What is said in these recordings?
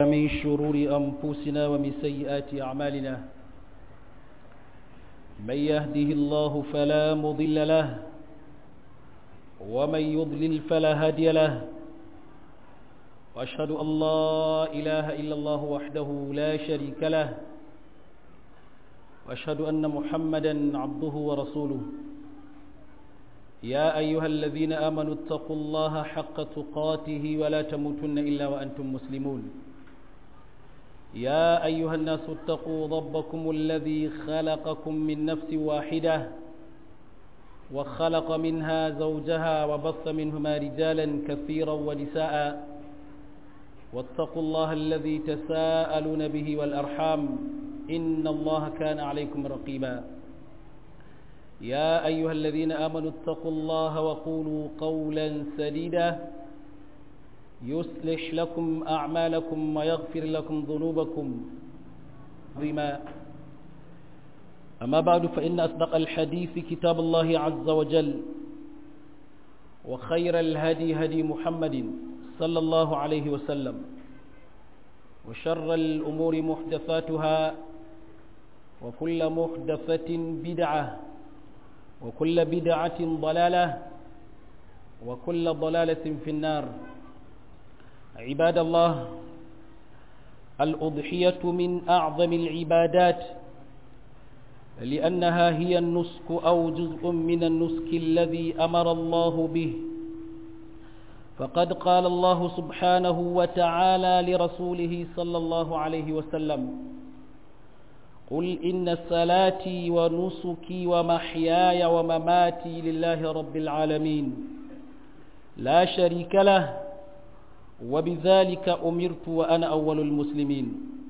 ومن شرور أنفسنا ومن سيئات أعمالنا من يهده الله فلا مضل له ومن يضلل فلا هادي له وأشهد أن لا إله إلا الله وحده لا شريك له وأشهد أن محمدا عبده ورسوله يا أيها الذين آمنوا اتقوا الله حق تقاته ولا تموتن إلا وأنتم مسلمون يا أيها الناس اتقوا ربكم الذي خلقكم من نفس واحدة وخلق منها زوجها وبث منهما رجالا كثيرا ونساء واتقوا الله الذي تساءلون به والأرحام إن الله كان عليكم رقيبا يا أيها الذين آمنوا اتقوا الله وقولوا قولا سديدا يصلح لكم أعمالكم ويغفر لكم ذنوبكم بما أما بعد فإن أصدق الحديث كتاب الله عز وجل وخير الهدي هدي محمد صلى الله عليه وسلم وشر الأمور محدثاتها وكل محدثة بدعة وكل بدعة ضلالة وكل ضلالة في النار عباد الله الأضحية من أعظم العبادات لأنها هي النسك أو جزء من النسك الذي أمر الله به فقد قال الله سبحانه وتعالى لرسوله صلى الله عليه وسلم قل إن صلاتي ونسكي ومحياي ومماتي لله رب العالمين لا شريك له وبذلك أمرت وأنا أول المسلمين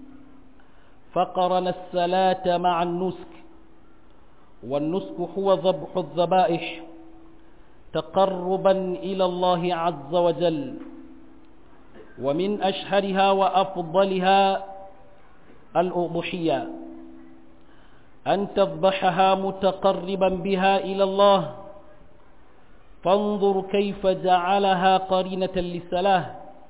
فقرن الصلاة مع النسك والنسك هو ذبح الذبائح تقربا إلى الله عز وجل ومن أشهرها وأفضلها الأضحية أن تذبحها متقربا بها إلى الله فانظر كيف جعلها قرينة للصلاة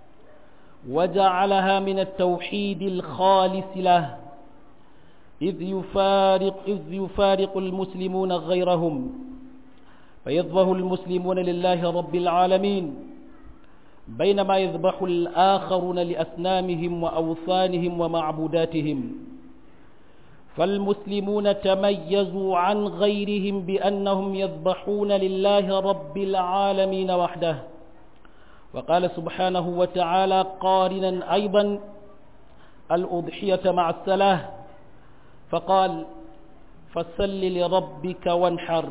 وجعلها من التوحيد الخالص له إذ يفارق, إذ يفارق المسلمون غيرهم فيذبح المسلمون لله رب العالمين بينما يذبح الآخرون لأسنامهم وأوثانهم ومعبوداتهم فالمسلمون تميزوا عن غيرهم بأنهم يذبحون لله رب العالمين وحده وقال سبحانه وتعالى قارنا أيضا الأضحية مع السلاه فقال فسل لربك وانحر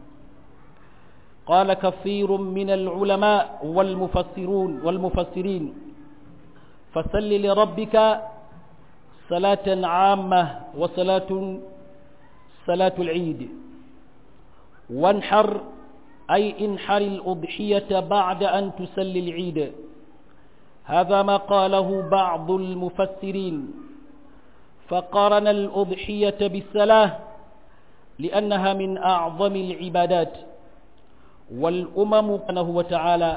قال كثير من العلماء والمفسرون والمفسرين فسل لربك صلاة عامة وصلاة صلاة العيد وانحر أي انحر الأضحية بعد أن تسلي العيد هذا ما قاله بعض المفسرين فقارن الأضحية بالصلاة لأنها من أعظم العبادات والأمم سبحانه وتعالى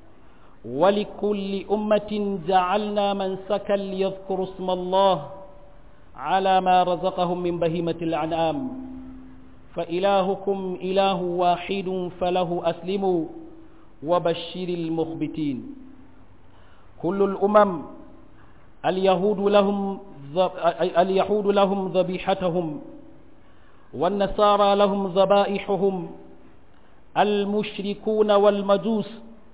ولكل أمة جعلنا منسكا ليذكروا اسم الله على ما رزقهم من بهيمة الأنعام فإلهكم إله واحد فله أسلموا وبشر المخبتين كل الأمم اليهود لهم اليهود لهم ذبيحتهم والنصارى لهم ذبائحهم المشركون والمجوس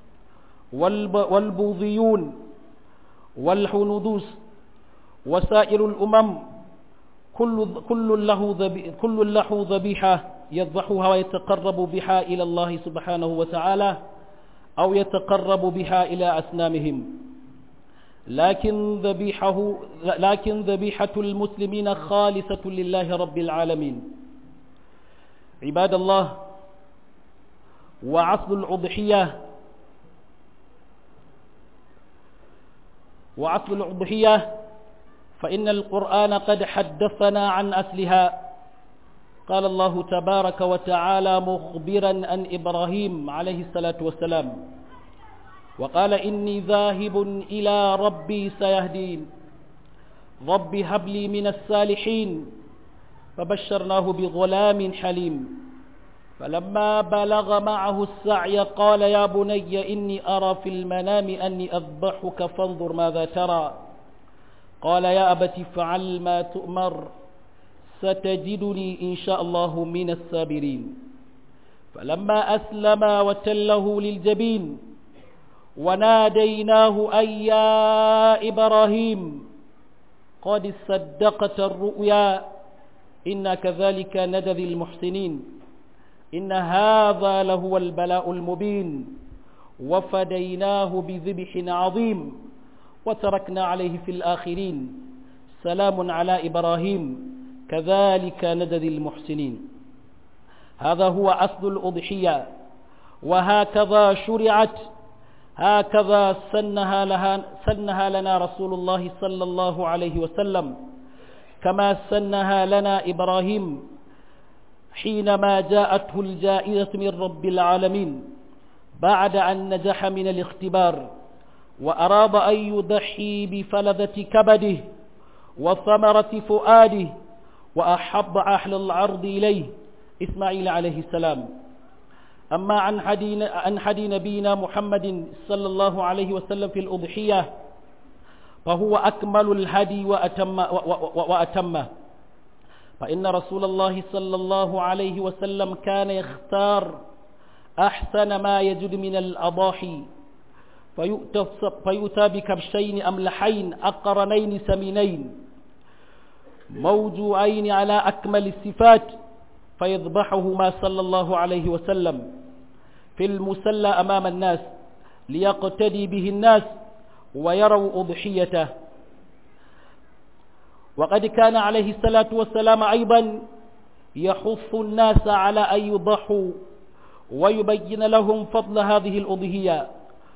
والبوذيون والحنودوس وسائر الأمم كل كل له كل له ذبيحة يذبحها ويتقرب بها إلى الله سبحانه وتعالى أو يتقرب بها إلى أسنامهم لكن ذبيحه لكن ذبيحة المسلمين خالصة لله رب العالمين عباد الله وعصل الأضحية وعصل الأضحية فإن القرآن قد حدثنا عن أصلها قال الله تبارك وتعالى مخبرا عن إبراهيم عليه الصلاة والسلام وقال إني ذاهب إلى ربي سيهدين رب هب لي من الصالحين فبشرناه بغلام حليم فلما بلغ معه السعي قال يا بني إني أرى في المنام أني أذبحك فانظر ماذا ترى قال يا أبت افعل ما تؤمر ستجدني إن شاء الله من الصابرين فلما أسلم وتله للجبين وناديناه أي يا إبراهيم قد صدقت الرؤيا إنا كذلك ندذي المحسنين إن هذا لهو البلاء المبين وفديناه بذبح عظيم وتركنا عليه في الآخرين سلام على إبراهيم كذلك ندذي المحسنين هذا هو أصل الأضحية وهكذا شرعت هكذا سنها, لها سنها لنا رسول الله صلى الله عليه وسلم كما سنها لنا إبراهيم حينما جاءته الجائزة من رب العالمين بعد أن نجح من الاختبار وأراد أن يضحي بفلذة كبده وثمرة فؤاده وأحب أهل العرض إليه إسماعيل عليه السلام أما عن حدي, عن حدي نبينا محمد صلى الله عليه وسلم في الأضحية فهو أكمل الهدي وأتم وأتمه فإن رسول الله صلى الله عليه وسلم كان يختار أحسن ما يجد من الأضاحي فيؤتى بكبشين أملحين أقرنين سمينين موجوعين على أكمل الصفات فيذبحهما صلى الله عليه وسلم في المسلى أمام الناس ليقتدي به الناس ويروا أضحيته وقد كان عليه الصلاة والسلام أيضا يحث الناس على أن يضحوا ويبين لهم فضل هذه الأضحية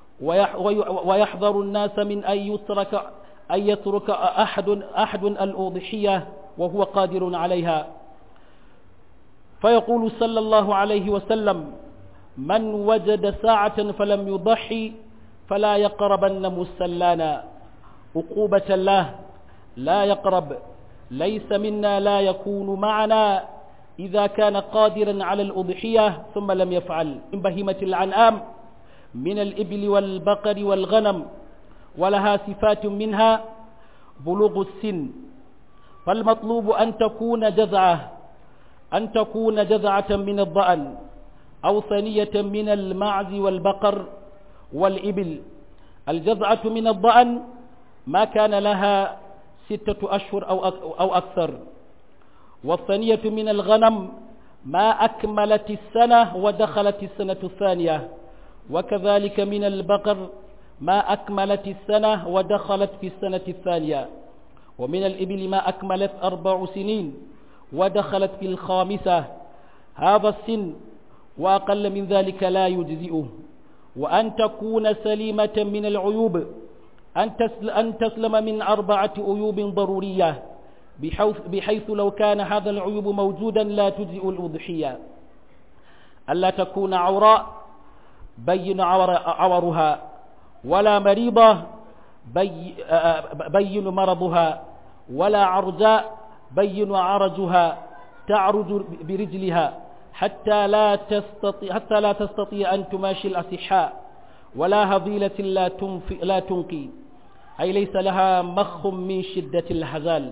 ويحذر الناس من أن يترك أن يترك أحد أحد الأضحية وهو قادر عليها فيقول صلى الله عليه وسلم من وجد ساعة فلم يضحي فلا يقربن مسلانا عقوبة الله لا يقرب ليس منا لا يكون معنا إذا كان قادرا على الأضحية ثم لم يفعل من بهيمة العنآم من الإبل والبقر والغنم ولها صفات منها بلوغ السن فالمطلوب أن تكون جذعة أن تكون جذعة من الضأن أو ثنية من المعز والبقر والإبل الجذعة من الضأن ما كان لها ستة أشهر أو أو أكثر والثانية من الغنم ما أكملت السنة ودخلت السنة الثانية وكذلك من البقر ما أكملت السنة ودخلت في السنة الثانية ومن الإبل ما أكملت أربع سنين ودخلت في الخامسة هذا السن وأقل من ذلك لا يجزئه وأن تكون سليمة من العيوب أن تسلم من أربعة عيوب ضرورية بحيث, بحيث لو كان هذا العيوب موجودا لا تجزئ الأضحية ألا تكون عوراء بين عور عورها ولا مريضة بي بين مرضها ولا عرجاء بين عرجها تعرج برجلها حتى لا تستطيع حتى لا تستطيع أن تماشي الأصحاء ولا هضيلة لا تنفي لا تنقي أي ليس لها مخ من شدة الهزال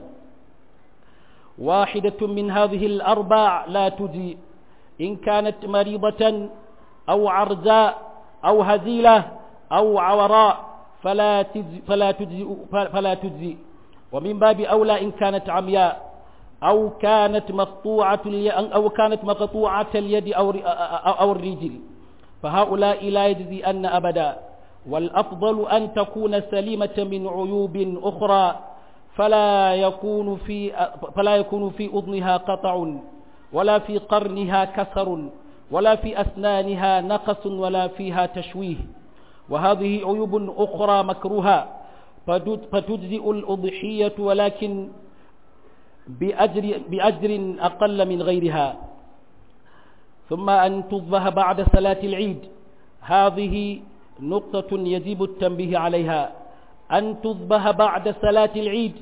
واحدة من هذه الأربع لا تجي إن كانت مريضة أو عرجاء أو هزيلة أو عوراء فلا تجزي فلا تجزي فلا تجزي ومن باب أولى إن كانت عمياء أو كانت مقطوعة أو كانت مقطوعة اليد أو أو الرجل فهؤلاء لا يجزي أن أبدا والأفضل أن تكون سليمة من عيوب أخرى فلا يكون في فلا يكون في أذنها قطع ولا في قرنها كسر ولا في أسنانها نقص ولا فيها تشويه وهذه عيوب أخرى مكروهة فتجزئ الأضحية ولكن بأجر, بأجر أقل من غيرها ثم أن تذبح بعد صلاة العيد هذه نقطة يجب التنبيه عليها أن تذبح بعد صلاة العيد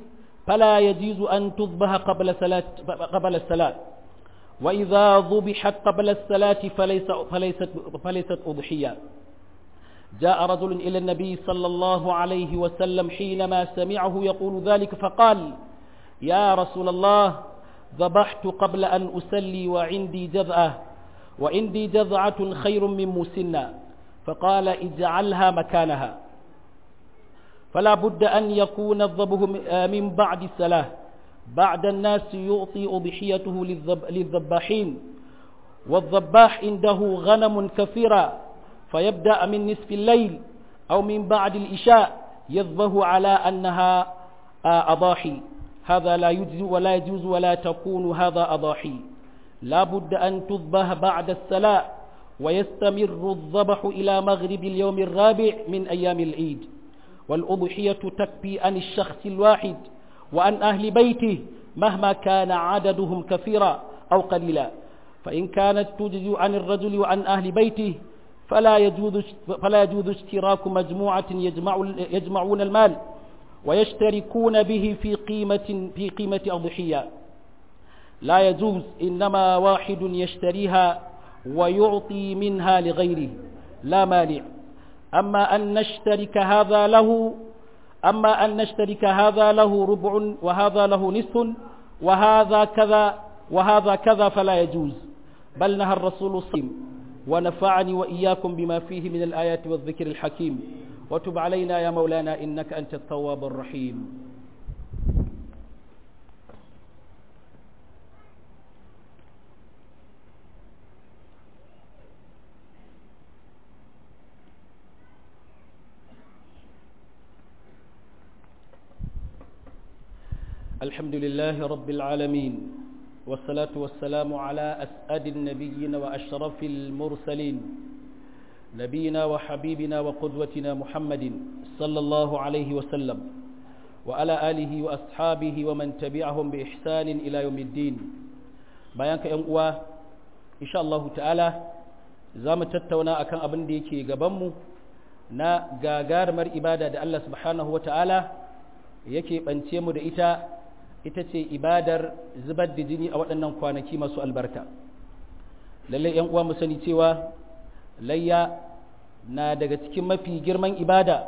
فلا يجوز أن تذبح قبل صلاة قبل الصلاة وإذا ذبحت قبل الصلاة فليس فليست فليست أضحية جاء رجل إلى النبي صلى الله عليه وسلم حينما سمعه يقول ذلك فقال يا رسول الله ذبحت قبل أن أسلي وعندي جذعة وعندي جذعة خير من مسنة فقال اجعلها مكانها فلا بد أن يكون الذبح من بعد الصلاة بعد الناس يعطي أضحيته للذباحين والذباح عنده غنم كثيرة فيبدأ من نصف الليل أو من بعد الإشاء يذبه على أنها أضاحي هذا لا يجوز ولا يجوز ولا تكون هذا أضاحي لا بد أن تذبح بعد الصلاة ويستمر الذبح إلى مغرب اليوم الرابع من أيام العيد والأضحية تكفي عن الشخص الواحد وعن أهل بيته مهما كان عددهم كثيرا أو قليلا فإن كانت تجزي عن الرجل وعن أهل بيته فلا يجوز فلا يجوز اشتراك مجموعة يجمع يجمعون المال ويشتركون به في قيمة في قيمة أضحية لا يجوز إنما واحد يشتريها ويعطي منها لغيره لا مانع أما أن نشترك هذا له أما أن نشترك هذا له ربع وهذا له نصف وهذا كذا وهذا كذا فلا يجوز بل نهى الرسول الصيم ونفعني وإياكم بما فيه من الآيات والذكر الحكيم وتب علينا يا مولانا إنك أنت التواب الرحيم الحمد لله رب العالمين والصلاة والسلام على أسعد النبيين وأشرف المرسلين نبينا وحبيبنا وقدوتنا محمد صلى الله عليه وسلم وعلى آله وأصحابه ومن تبعهم بإحسان إلى يوم الدين بيانك ينقوى إن شاء الله تعالى زام تتونا أكان أبن ديكي قبمو na gagarumar ibada da Allah subhanahu wa ta'ala yake ɓance mu da ita ita ce ibadar zubar da jini a waɗannan kwanaki masu albarka lallai ‘yan uwa mu sani cewa layya na daga cikin mafi girman ibada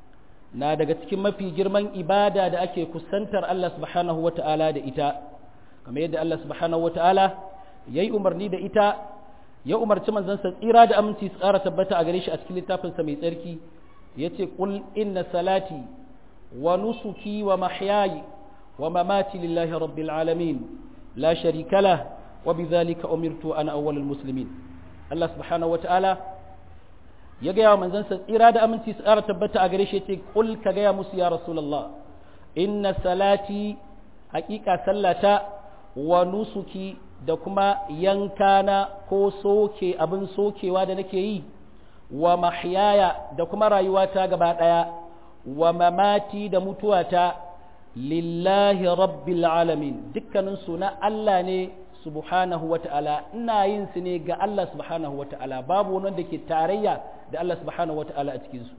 na daga cikin mafi girman ibada da ake kusantar Allah subhanahu wa ta'ala da ita kamar yadda Allah subhanahu wa ta'ala ya yi umarni da ita ya umarci manzansa tsira da aminci su ƙara tabbata a gare shi a cikin littafinsa mai tsarki ya ce ƙul inna salati wa nusuki wa mahyayi wa mamati lillahi rabbil alamin la sharika lah wa bidhalika umirtu ana awwalul muslimin Allah subhanahu wa ta'ala ya gaya wa manzansa tsira da aminci su ƙara tabbata a gare shi ya ce ƙul ka gaya musu ya rasulullah inna salati haƙiƙa sallata wa nusuki da kuma yankana ko soke abin sokewa da nake yi wa mahyaya da kuma rayuwata gaba ɗaya wa mamati da mutuwata lillahi rabbil alamin dukkaninsu na Allah ne subhanahu wa ta'ala ina yin su ne ga Allah subhanahu wa ta'ala babu wani da ke tarayya da Allah subhanahu wa ta'ala a cikinsu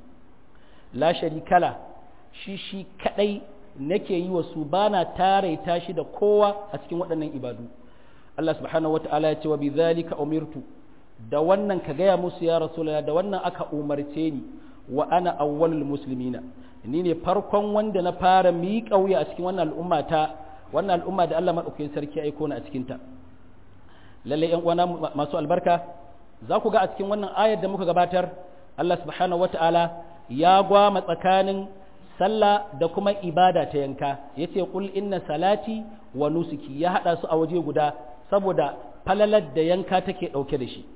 la sharikala shi shi kadai nake yi wa su bana taraita shi da kowa a cikin waɗannan ibadu Allah subhanahu wa ta'ala ya ce wa bi zalika umirtu da wannan ka gaya musu ya rasulullah da wannan aka umarce ni wa ana awwalul muslimina ni ne farkon wanda na fara miƙa wuya a cikin wannan al'umma ta wannan al'umma da Allah madaukakin sarki ya aiko ni a cikin ta lalle ƴan uwana masu albarka za ku ga a cikin wannan ayar da muka gabatar Allah subhanahu wa ta'ala ya gwama tsakanin sallah da kuma ibada ta yanka yace qul inna salati wa nusuki ya hada su a waje guda saboda falalar da yanka take ɗauke da shi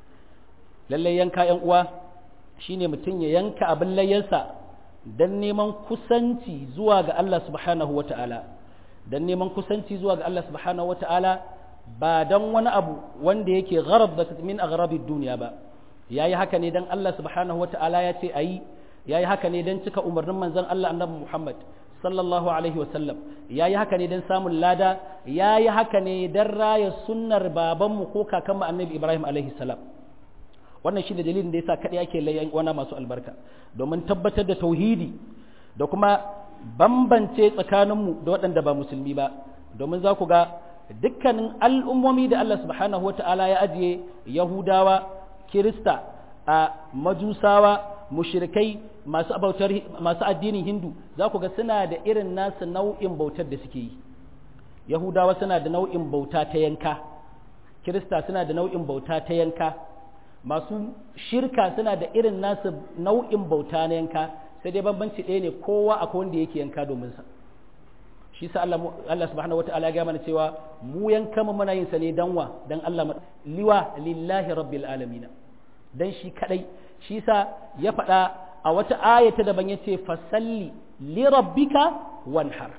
lallai yanka ‘yan uwa shine mutum ya yanka abin layyansa don neman kusanci zuwa ga Allah subhanahu wa ta'ala don neman kusanci zuwa ga Allah subhanahu wa ta'ala ba don wani abu wanda yake gharab da min a duniya ba ya yi haka ne don Allah subhanahu wa ta'ala ya ce a yi ya yi haka ne don cika umarnin manzon Allah annabi Muhammad sallallahu alaihi wasallam ya yi haka ne don samun lada ya yi haka ne don raya sunnar babanmu ko kakanmu annabi ibrahim alaihi salam wannan shi ne dalilin da ya sa kaɗai ake layan wana masu albarka domin tabbatar da tauhidi da kuma bambance tsakaninmu da waɗanda ba musulmi ba domin za ku ga dukkanin al'ummomi da Allah subhanahu wa ta'ala ya ajiye Yahudawa, Kirista, a Majusawa, mushrikai masu bautar masu addinin Hindu za ku ga suna da irin nasu nau'in bautar da suke yi. Yahudawa suna da nau'in bauta ta yanka, Kirista suna da nau'in bauta ta yanka, masu shirka suna da irin nasu nau'in bauta na yanka, sai dai bambanci ɗaya ne kowa akwai wanda yake yanka domin sa. shi sa Allah Allah subhanahu wataala ya ga mana cewa mu yanka mu muna yin sa ne dan wa dan Allah liwa lillahi rabbil alamin dan shi kadai shi sa ya faɗa a wata ayata daban yace fasalli li rabbika wanhar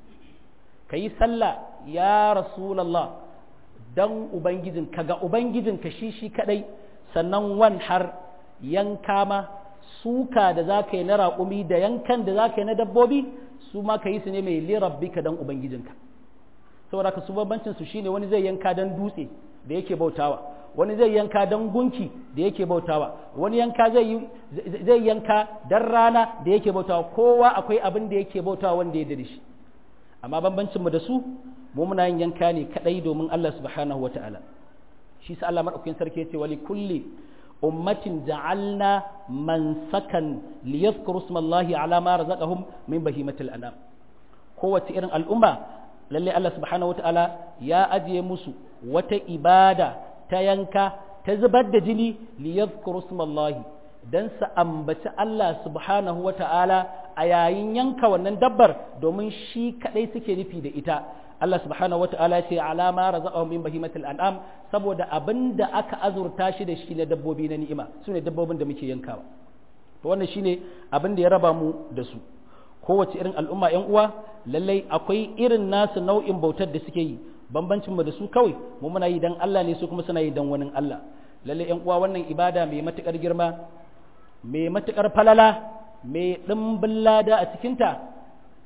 kayi sallah ya rasulullah dan ubangijin ka ga ubangijin ka shi shi kadai sannan wanhar yanka ma suka da zaka yi na raƙumi da yankan da zaka yi na dabbobi su ma ka yi su ne mai lirabbika dan ubangijinka saboda ka su bambancin su shine wani zai yanka dan dutse da yake bautawa wani zai yanka dan gunki da yake bautawa wani yanka zai zai yanka dan rana da yake bautawa kowa akwai abin da yake bautawa wanda ya dade shi amma bambancin mu da su mu muna yin yanka ne kadai domin Allah subhanahu wataala shi sa Allah madaukakin sarki ya ce wali kulli ummatin ja'alna mansakan liyadhkuru ismallahi ala ma razaqahum min bahimatil anam kowace irin al'umma lalle Allah subhanahu wataala ya ajiye musu wata ibada ta yanka ta zubar da jini liyadhkuru ismallahi dan su ambaci Allah subhanahu wataala a yayin yanka wannan dabbar domin shi kadai suke nufi da ita Allah subhanahu wa ta'ala ce alama razaqahum min bahimatil an'am saboda abinda aka azurta shi da shi na dabbobi na ni'ima sune dabbobin da muke yankawa to wannan shine abin da ya raba mu da su kowace irin al'umma yan uwa lallai akwai irin nasu nau'in bautar da suke yi bambancin mu da su kawai mu muna yi dan Allah ne su kuma suna yi dan wani Allah lallai yan uwa wannan ibada mai matukar girma mai matukar falala mai dimbin lada a cikinta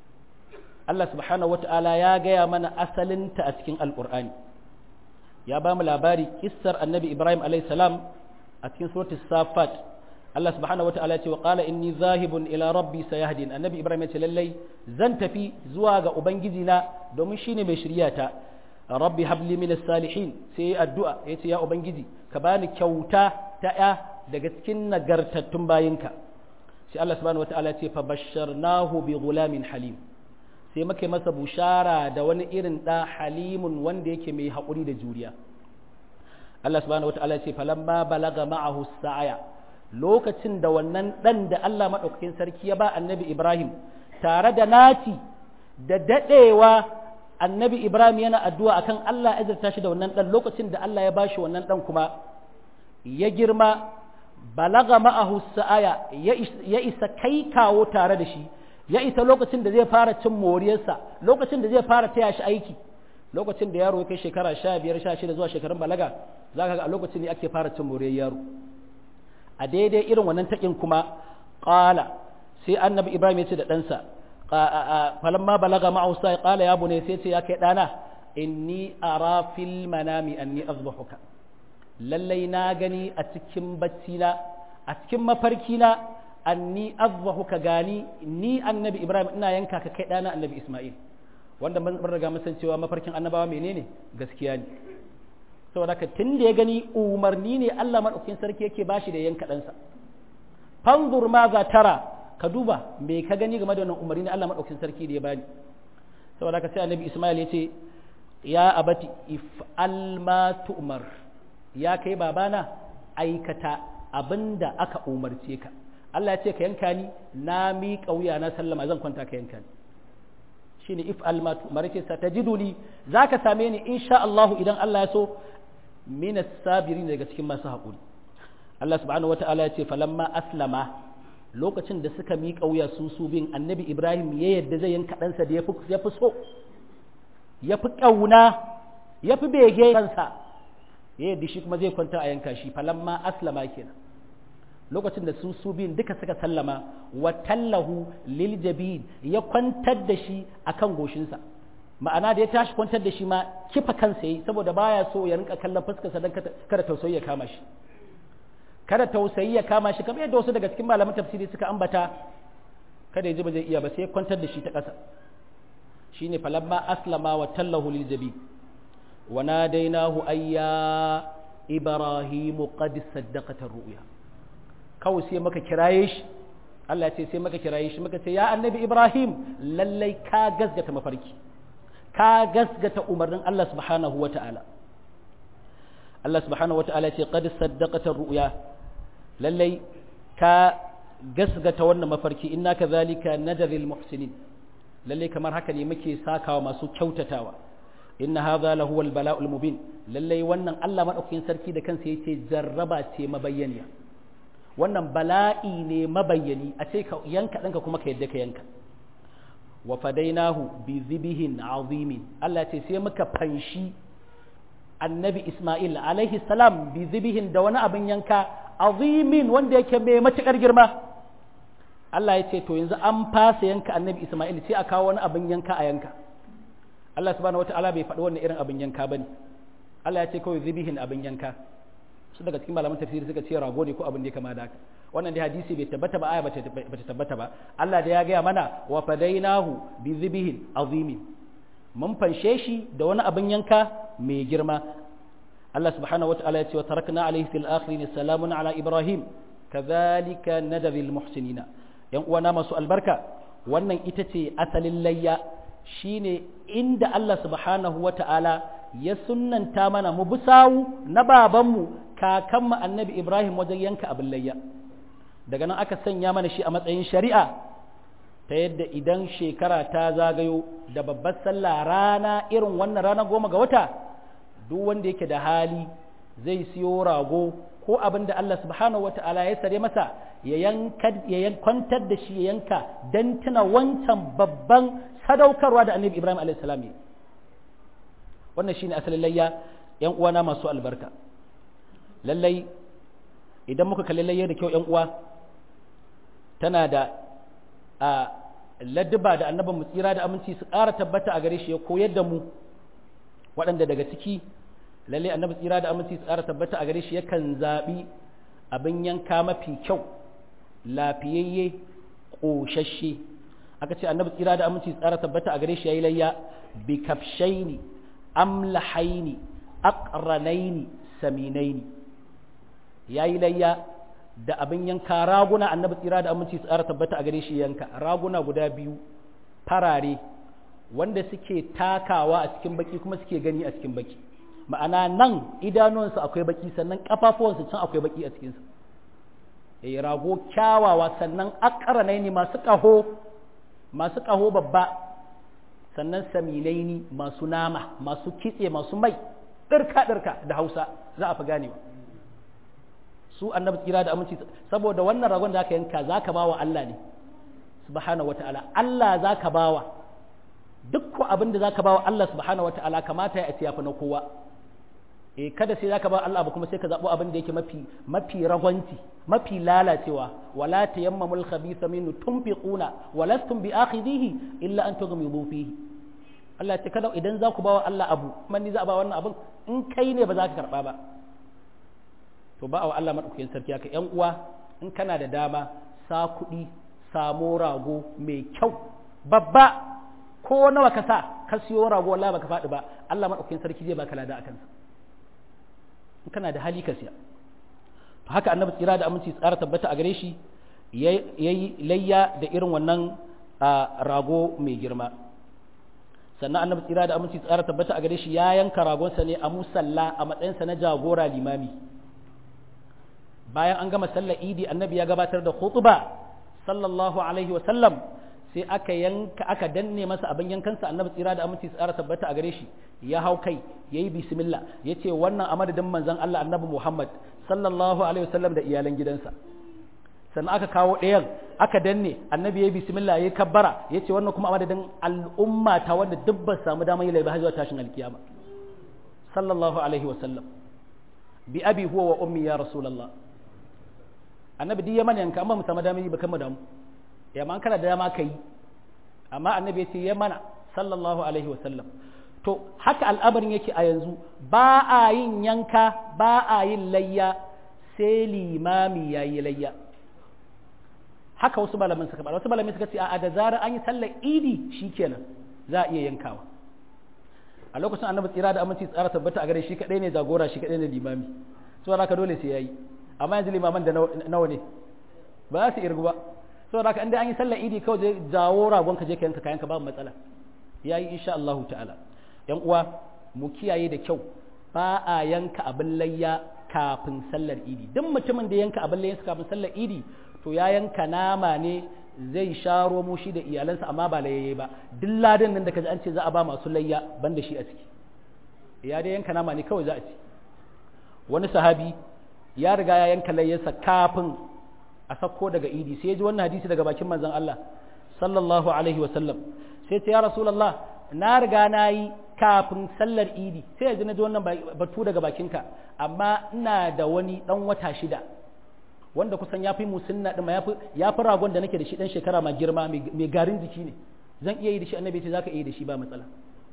Allah subhanahu wata'ala ya gaya mana asalinta a cikin alƙur'ani ya ba mu labari kissar annabi ibrahim salam a cikin suratul safat Allah subhanahu wata'ala ya ce wa qala inni zahibun ila rabbi sayahdin annabi ibrahim ya ce lallai zan tafi zuwa ga ubangiji na domin shine mai shiryata rabbi habli min salihin sai addu'a ya ce ya ubangiji ka bani kyauta ta ya daga cikin nagartattun bayinka sai Allah subhanahu wata'ala ya ce fa basharnahu bi ghulamin halim sai muka masa bushara da wani irin ɗa halimun wanda yake mai haƙuri da juriya Allah subhanahu wata'ala ce falamma balaga ma'ahu sa'aya lokacin da wannan ɗan da Allah maɗaukakin sarki ya ba annabi Ibrahim tare da naci da daɗewa annabi Ibrahim yana addu'a akan Allah ya zarta shi da wannan ɗan lokacin da Allah ya bashi wannan ɗan kuma ya girma balaga ma'ahu sa'aya ya isa kai kawo tare da shi ya isa lokacin da zai fara cin moriyarsa lokacin da zai fara taya shi aiki lokacin da yaro ya kai shekara sha biyar sha shida zuwa shekarun balaga za ka ga a lokacin ne ake fara cin moriyar yaro a daidai irin wannan taƙin kuma ƙala sai annabi ibrahim ya ce da ɗansa falamma balaga ma'ausa ya ƙala ya bune sai ce ya kai ɗana inni ara fil manami anni azbahuka lallai na gani a cikin bacci na a cikin mafarki na anni azbahu ka gani ni annabi ibrahim ina yanka ka kai dana annabi isma'il wanda mun riga mun san cewa mafarkin annabawa menene gaskiya ne saboda ka tun da ya gani umarni ne Allah madaukakin sarki yake bashi da yanka ɗansa fanzur ma za tara ka duba me ka gani game da wannan umarni ne Allah madaukakin sarki da ya bani saboda ka sai annabi isma'il ya ce ya abati if'al ma tu'mar ya kai babana aikata abinda aka umarce ka Allah ya ce ka yanka ni na miƙa wuya na sallama zan kwanta ka yanka ni shine if almatu marake sa tajiduni zaka same ni insha Allah idan Allah ya so min as-sabirin daga cikin masu haƙuri Allah subhanahu wataala ya ce falamma aslama lokacin da suka miƙa wuya su su bin annabi Ibrahim ya yadda zai yanka ɗansa da ya fi so ya fi ƙauna ya fi bege kansa ya yadda shi kuma zai kwanta a yanka shi falamma aslama kenan lokacin da su su biyun duka suka sallama wa tallahu lil jabin ya kwantar da shi akan goshinsa ma'ana da ya tashi kwantar da shi ma kifa kansa yi saboda baya so ya rinka kallon fuskarsa don kada tausayi ya kama shi kada tausayi ya kama shi kamar yadda wasu daga cikin malaman tafsiri suka ambata kada ya ji ba zai iya ba sai kwantar da shi ta ƙasa shine falamma aslama wa tallahu lil jabi wa nadainahu ayya ibrahim qad saddaqata ru'ya kawai sai maka kiraye shi Allah ya ce sai maka kiraye shi maka ce ya annabi ibrahim lallai ka gasgata mafarki ka gasgata umarnin Allah subhanahu wa ta'ala Allah subhanahu wa ta'ala ce qad saddaqata ru'ya lallai ka gasgata wannan mafarki inna kadhalika najril muhsinin lalle kamar haka ne muke sakawa masu kyautatawa inna hadha lahu al bala'ul mubin lalle wannan Allah madaukakin sarki da kansa yace jarraba ce mabayyaniya wannan bala'i ne mabayyani a ce ka yanka danka kuma ka yadda ka yanka wa fadainahu bi zibihin azimin Allah ce sai muka fanshi annabi Ismail alaihi salam bi zibihin da wani abin yanka azimin wanda yake mai matukar girma Allah ya ce to yanzu an fasa yanka annabi Ismail sai a kawo wani abin yanka a yanka Allah subhanahu wataala bai faɗi wannan irin abin yanka bane Allah ya ce kawai zibihin abin yanka su daga cikin malaman tafsiri suka ce rago ne ko abin da ya kama da haka wannan dai hadisi bai tabbata ba aya bata tabbata ba Allah da ya gaya mana wa fadainahu bi zibihin azimin mun fanshe shi da wani abin yanka mai girma Allah subhanahu wataala ya ce wa tarakna alaihi fil akhirin salamun ala ibrahim kadhalika nadril muhsinina yan uwana masu albarka wannan ita ce asalin layya shine inda Allah subhanahu wata'ala ya sunnanta mana mu bisawu na babanmu kakanmu annabi Ibrahim wajen yanka abin layya daga nan aka sanya mana shi a matsayin shari'a ta yadda idan shekara ta zagayo da babbar sallah rana irin wannan rana goma ga wata duk wanda yake da hali zai siyo rago ko abin da Allah subhanahu wata'ala ya sare masa ya kwantar da shi ya yanka don tuna wancan babban sadaukarwa da annabi Ibrahim a.s. wannan shine asalin layya yan uwana masu albarka lallai idan muka kalli layya da kyau yan uwa tana da a ladduba da annabin mu tsira da aminci su ƙara tabbata a gare shi ya koyar da mu waɗanda daga ciki lalle annabi tsira da aminci su ƙara tabbata a gare shi yakan zaɓi abin yanka mafi kyau lafiyayye ƙoshashe aka ce annabi tsira da aminci su ƙara tabbata a gare shi ya yi layya bi kafshaini amlahaini aqranaini saminaini ya yi layya da abin yanka raguna annabi tsira da aminci su ƙara tabbata a gare shi yanka raguna guda biyu farare wanda suke takawa a cikin baki kuma suke gani a cikin baki ma'ana nan idanuwansu akwai baki sannan kafafuwansu can akwai baki a cikinsu eh rago kyawawa sannan akaranai ne masu ƙaho masu ƙaho babba sannan saminai ne masu nama masu kitse masu mai ɗirka ɗirka da hausa za a fi ganewa su annabi tsira da aminci saboda wannan ragon da aka yanka za ka ba wa Allah ne subhanahu wata'ala Allah za ka ba wa duk abin da za ka ba wa Allah subhanahu wata'ala kamata ya ci yafi na kowa eh kada sai zaka ba Allah ba kuma sai ka zabo abin da yake mafi mafi ragwanci mafi lalacewa wala tayammamul khabitha minhu tunfiquna walastum bi akhidhihi illa an tughmidu fihi Allah ya ce kada idan za ku ba wa Allah abu man ni za a ba wannan abin in kai ne ba za ka karba ba to ba wa Allah madaukakin sarki haka yan uwa in kana da dama sa kuɗi samo rago mai kyau babba ko nawa ka sa ka siyo rago wallahi baka faɗi ba Allah madaukakin sarki zai baka lada akan sa in kana da hali ka siya to haka annabi tsira da aminci tsara tabbata a gare shi yayi layya da irin wannan rago mai girma sannan annabi tsira da aminci tsara tabbata a gare shi ya yanka ragonsa ne a musalla a matsayinsa na jagora limami bayan an gama sallar idi annabi ya gabatar da khutba sallallahu alaihi wa sallam sai aka yanka aka danne masa abin yankansa annabi tsira da aminci tsara tabbata a gare shi ya hau kai yayi bismillah yace wannan a madadin manzon Allah annabi Muhammad sallallahu alaihi wasallam da iyalan gidansa sannan aka kawo ɗayan aka danne annabi yayi bismillah yayi kabbara yace wannan kuma a madadin al'umma ta wanda duk ba samu damar yi laiba zuwa tashin alkiyama sallallahu alaihi wasallam bi abi huwa wa ummi ya rasulullah annabi duk ya mana yanka amma mu samu damar yi ba kan mu damu ya ma kana da dama ka yi amma annabi ya ce ya mana sallallahu alaihi wasallam to haka al'amarin yake a yanzu ba a yin yanka ba a yin layya sai limami ya yi layya haka wasu malaman suka faɗa wasu malaman suka ce a da zarar an yi sallar idi shikenan za a iya yankawa a lokacin annabi tsira da aminci tsara tabbata a gare shi kadai ne jagora shi kadai ne limami saboda haka dole sai yayi amma yanzu limaman da nawa ne ba za su irgu ba saboda haka inda an yi sallar idi kawai je jawo ragon ka je ka yanka kayanka babu matsala yayi insha Allah ta'ala yan uwa mu kiyaye da kyau ba a yanka abin layya kafin sallar idi duk mutumin da yanka abin layya kafin sallar idi to ya yanka nama ne zai sha romo shi da iyalansa amma ba layyaye ba duk ladan nan da kaji an ce za a ba masu layya banda shi a ciki ya dai yanka nama ne kawai za a ci wani sahabi ya riga ya yanka layyarsa kafin a sako daga idi sai ya ji wannan hadisi daga bakin manzon Allah sallallahu alaihi wasallam sai ce ya rasulullah na riga na yi kafin sallar idi sai ya ji na ji wannan batu daga bakinka amma ina da wani dan wata shida wanda kusan ya fi musunna ɗin ya fi ragon da nake da shi ɗan shekara ma girma mai garin jiki ne zan iya yi da shi annabi ce za ka iya da shi ba matsala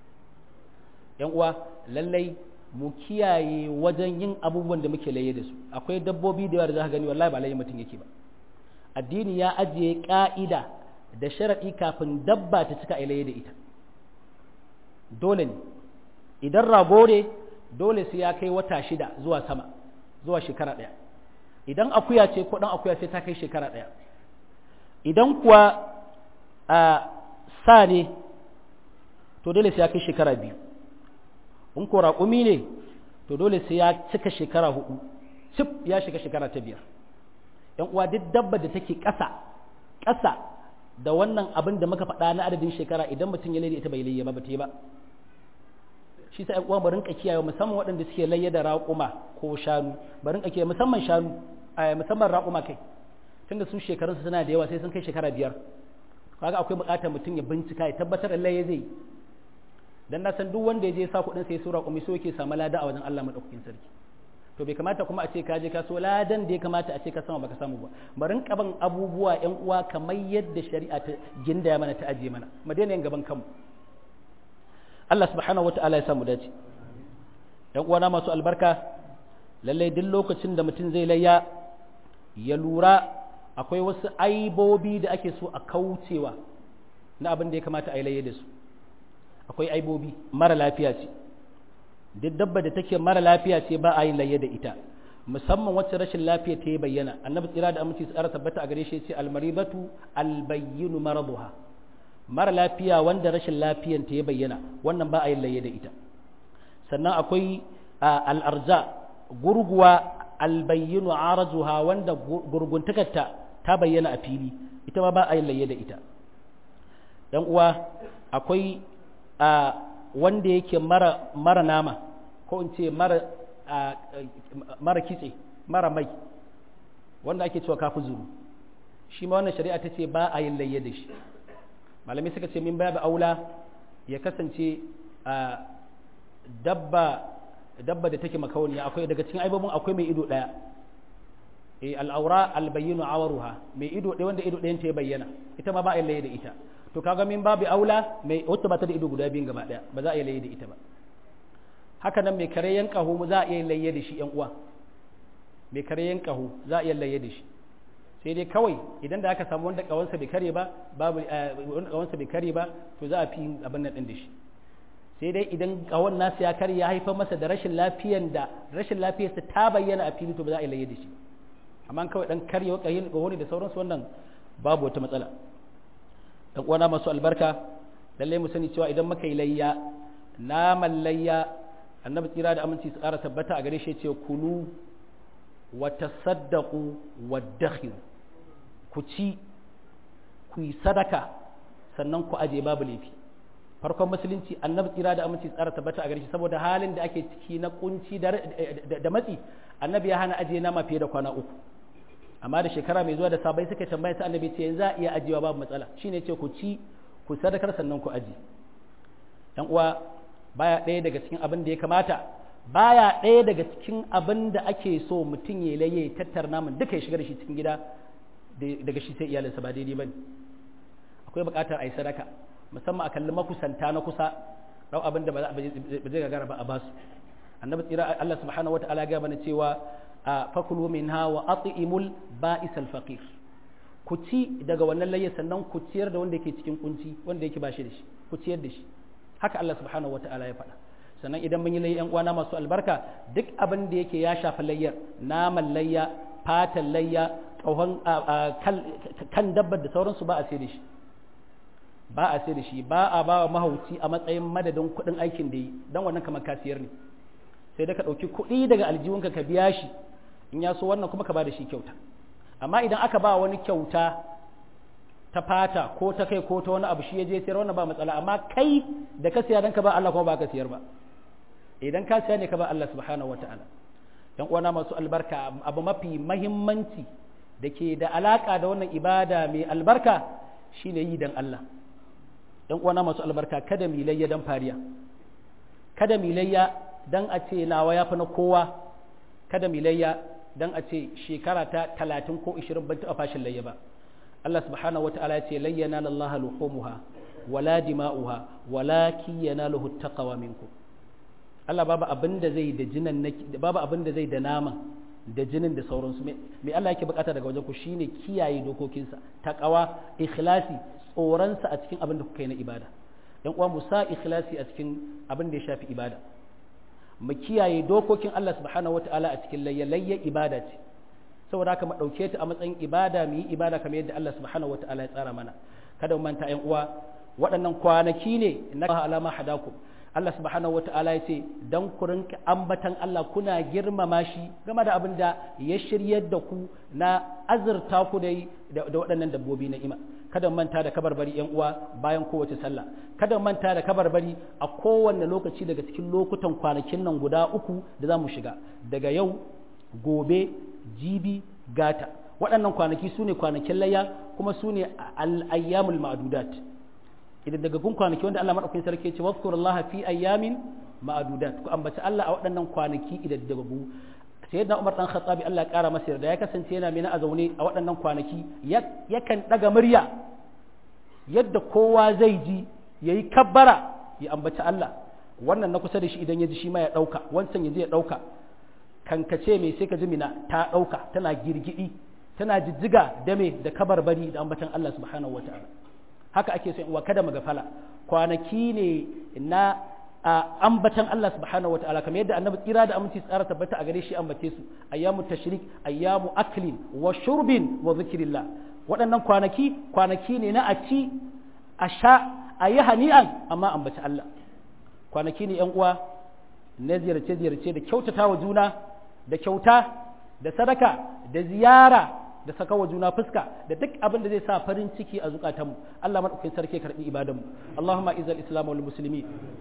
yan uwa lallai mu kiyaye wajen yin abubuwan da muke laye da su akwai dabbobi da yawa da za ka gani wallahi ba laye mutum yake ba addini ya ajiye ka'ida da sharaɗi kafin dabba ta cika laye da ita dole ne idan rago ne dole sai ya kai wata shida zuwa sama zuwa shekara ɗaya idan akuya ce ko ɗan akuya sai ta kai shekara ɗaya idan kuwa a sa ne to dole sai ya kai shekara biyu in ko raƙumi ne to dole sai ya cika shekara hudu cif ya shiga shekara ta biyar yan uwa duk dabba da take ƙasa ƙasa da wannan abin da muka faɗa na adadin shekara idan mutum ya laida ita bai layya ba ba ta yi ba shi sa uwa mu rinka kiyaye musamman waɗanda suke layya da raƙuma ko shanu ba rinka kiyaye musamman shanu musamman raƙuma kai tunda su shekarunsu suna da yawa sai sun kai shekara biyar kaga akwai buƙatar mutum ya bincika ya tabbatar da layya zai dan na san duk wanda ya je sa kuɗin sai su raƙumi so yake samu lada a wajen Allah madaukakin sarki to bai kamata kuma a ce ka je ka so ladan da ya kamata a ce ka sama baka samu ba barin kaban abubuwa ƴan uwa kamar yadda shari'a ta gindaya mana ta ajiye mana mu daina yin gaban kanmu Allah subhanahu wata'ala ya samu dace ƴan uwana masu albarka lallai duk lokacin da mutum zai layya ya lura akwai wasu aibobi da ake so a kaucewa na abin da ya kamata a yi layya da su akwai aibobi mara lafiya ce duk dabba da take mara lafiya ce ba a yin layya da ita musamman wacce rashin lafiya ta yi bayyana annabi tsira da aminci tsara tabbata a gare shi ce almaribatu albayyinu maraduha mara lafiya wanda rashin lafiyan ta ya bayyana wannan ba a yin layya da ita sannan akwai al'arja gurguwa albayyinu arajuha wanda gurguntakarta ta bayyana a fili ita ma ba a yin layya da ita dan uwa akwai wanda yake mara mara nama ko in ce mara mara kitse mara mai wanda ake cewa kafi zuru shi ma wannan shari'a ta ce ba a yin layya da shi malamai suka ce min babu aula ya kasance dabba dabba da take makauniya akwai daga cikin aibobin akwai mai ido daya eh al'aura albayyinu awaruha mai ido ɗaya wanda ido ɗayan ta ya bayyana ita ma ba a yin layya da ita to kaga min babu aula mai wacce ba ta da ido guda biyun gaba daya ba za a yi layya da ita ba haka nan mai kare yan kaho za a iya layya da shi yan uwa mai kare yan kaho za a iya layya da shi sai dai kawai idan da aka samu wanda kawansa bai kare ba babu wanda kawansa bai kare ba to za a fi abin nan din da shi sai dai idan kawon nasu ya kare ya haifar masa da rashin lafiyan da rashin lafiyarsa ta bayyana a fili to ba za a yi layya da shi amma kawai dan karyewa kayin gahoni da sauransu wannan babu wata matsala dan uwana masu albarka lalle mu sani cewa idan muka yi layya naman layya annabi tsira da aminci su ƙara tabbata a gare shi ce kulu wa tasaddaqu wa dakhir ku ci ku yi sadaka sannan ku aje babu laifi farkon musulunci annabi tsira da aminci tsara tabbata a gare shi saboda halin da ake ciki na kunci da matsi annabi ya hana aje nama fiye da kwana uku amma da shekara mai zuwa da sabai suka tambaya sai annabi ce za a iya ajiyewa babu matsala shine ce ku ci ku sadakar sannan ku aji dan uwa baya ɗaya daga cikin abin da ya kamata baya ɗaya daga cikin abin da ake so mutum ya laye tattar naman duka ya shiga da shi cikin gida daga shi sai iyalinsa ba daidai bane akwai buƙatar a yi sadaka musamman a kalli makusanta na kusa rau abin da ba zai gagara ba a basu annabi tsira Allah subhanahu wataala ya mana cewa fakulu minha wa at'imul ba'is al-faqir ku ci daga wannan layya sannan ku ciyar da wanda yake cikin kunci wanda yake ba shi da shi ku ciyar da shi haka Allah subhanahu wataala ya faɗa sannan idan mun yi layya ƴan uwana masu albarka duk abin da yake ya shafi layyar naman layya fatan layya ƙauhan kan dabbar da sauransu ba a sai da shi ba a sai da shi ba a ba wa mahauci a matsayin madadin kuɗin aikin da yi don wannan kamar kasiyar ne sai da ka ɗauki kuɗi daga aljihunka ka biya shi in ya so wannan kuma ka ba da shi kyauta amma idan aka ba wani kyauta ta fata ko ta kai ko ta wani abu shi ya je sayar wannan ba matsala amma kai da ka siya dan ka ba Allah kuma ba ka siyar ba idan ka siya ne ka ba Allah subhanahu wataala yan uwana masu albarka abu mafi mahimmanci da ke da alaka da wannan ibada mai albarka shine yi dan Allah yan uwana masu albarka kada mu layya dan fariya kada mu layya dan a ce nawa yafi na kowa kada mu layya dan a ce shekara ta 30 ko 20 ban taɓa fashin layya ba Allah subhanahu wata'ala ya ce layyana lallaha luhumuha wala dima'uha walakin yanaluhu taqwa minkum Allah babu abin da zai da jinan babu abin da zai da naman da jinin da sauransu me Allah yake bukata daga wajen ku shine kiyaye dokokinsa taqwa ikhlasi tsoronsa a cikin abin da kuka yi na ibada yan uwa mu sa ikhlasi a cikin abin da ya shafi ibada mu kiyaye dokokin Allah subhanahu wataala a cikin layya layya ibada ce saboda haka mu dauke ta a matsayin ibada mu yi ibada kamar yadda Allah subhanahu wataala ya tsara mana kada mu manta yan uwa waɗannan kwanaki ne na alama hadakum Allah subhanahu wataala ya ce dan ku rinka ambatan Allah kuna girmama shi game da abin da ya shiryar da ku na azurta ku dai da waɗannan dabbobi na ima kada manta da kabarbari yan uwa bayan kowace sallah kada manta da kabarbari a kowanne lokaci daga cikin lokutan kwanakin nan guda uku da za mu shiga daga yau gobe jibi gata waɗannan kwanaki su ne kwanakin layya kuma su ne al'ayyamul ma'adudat idan daga gun kwanaki wanda Allah maɗaukakin sarki ce wasu Allah fi ayyamin ma'adudat ku ambaci Allah a waɗannan kwanaki idan daga gu sayyidina Umar dan Khattabi Allah ya kara masa yarda ya kasance yana mina a zaune a waɗannan kwanaki yakan ɗaga murya yadda kowa zai ji yayi kabbara ya ambaci Allah wannan na kusa da shi idan ya ji shi ma ya ɗauka wancan ya je ya ɗauka kankace mai sai ka ji mina ta ɗauka tana girgidi tana jijjiga da me da kabarbari da ambatan Allah subhanahu wataala haka ake so wa kada magafala kwanaki ne na ambatan Allah subhanahu wataala kamar yadda annabi tsira da aminci tsara tabbata a gare shi ambace su ayyamu tashrik ayyamu aklin wa shurbin wa zikrillah waɗannan kwanaki kwanaki ne na a ci a sha a yi hani'an amma ambaci Allah kwanaki ne yan uwa na ziyarce ziyarce da kyautata wa juna da kyauta da sadaka da ziyara da saka wa juna fuska da duk abin da zai sa farin ciki a zukatanmu Allah madaukakin sarki karbi ibadanmu Allahumma izal islam wal muslimin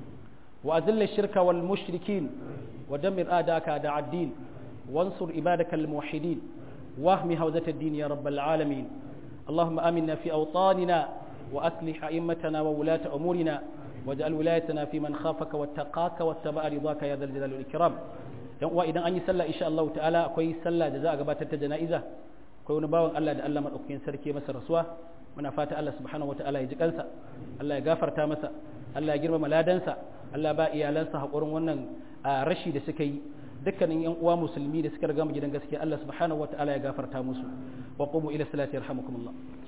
wa azil shirka wal mushrikin wa dammir adaka da ad-din wansur ibadaka al muwahhidin wahmi hawzat ad-din ya rabbal alamin اللهم آمنا في أوطاننا وأصلح أئمتنا وولاة أمورنا واجعل ولايتنا في من خافك واتقاك واتبع رضاك يا ذا الجلال والإكرام yan uwa idan an yi sallah insha Allah ta'ala akwai sallah da za a gabatar ta jana'iza akwai wani bawan Allah da Allah madaukakin sarki masa rasuwa muna fata Allah subhanahu wataala ya ji kansa Allah ya gafarta masa Allah ya girmama ladansa Allah ba iyalansa hakurin wannan rashi da suka yi dukkanin yan uwa musulmi da suka riga mu gidan gaskiya Allah subhanahu wataala ya gafarta musu wa qumu ila salati yarhamukumullah